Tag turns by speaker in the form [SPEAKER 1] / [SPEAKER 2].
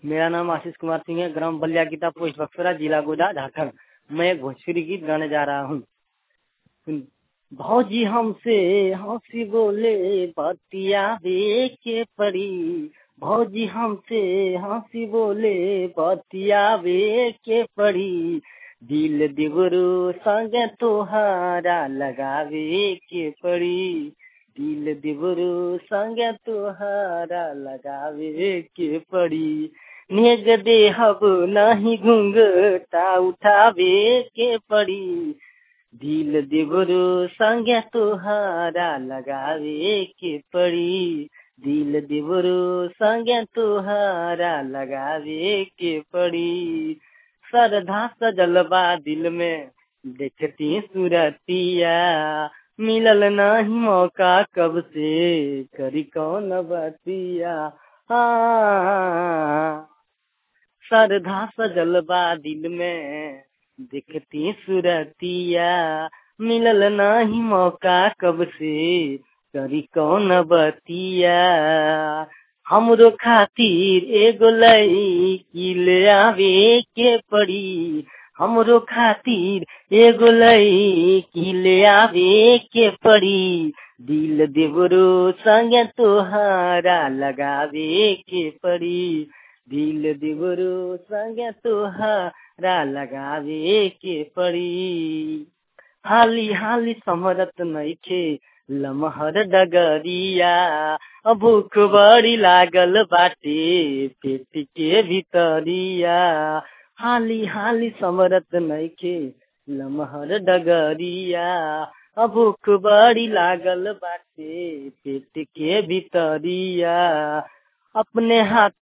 [SPEAKER 1] मेरा नाम आशीष कुमार सिंह है ग्राम बलिया गीता पोस्ट बक्सरा जिला गोदा झारखंड मैं एक भोजपुरी गीत गाने जा रहा हूँ भौजी हमसे हंसी बोले बतियावे के पड़ी भौजी हमसे हंसी बोले बतियावे के पड़ी दिल दिगरू संग तोहारा लगावे के पड़ी दिल दिबरू संग तोहारा लगावे के पड़ी नेग देहब नहीं घुंघटा उठावे के पड़ी दिल दिबरू संग तोहारा लगावे के पड़ी दिल दिबरू संग तोहारा लगावे के पड़ी श्रद्धा सजलबा दिल में देखती सूरतिया मिलल नहीं मौका कब से करी कौन बतिया हाँ श्रद्धा सजलबा दिल में देखती सूरतिया मिलल नहीं मौका कब से करी कौन बतिया हमरो खातिर एगो लई ले आवे के पड़ी हमरो खातिर एगो लई ले आवे के पड़ी दिल देवरो संग तोहारा लगावे के पड़ी दिल देवरो संग तोहारा लगावे के पड़ी हाली हाली समरत नइखे लमहर डगरिया भूख बड़ी लागल बाटे पेट के भीतरिया हाली हाली समरत नइखे लमहर डगरिया भूख बड़ी लागल बाटे पेट के भीतरिया अपने हाथ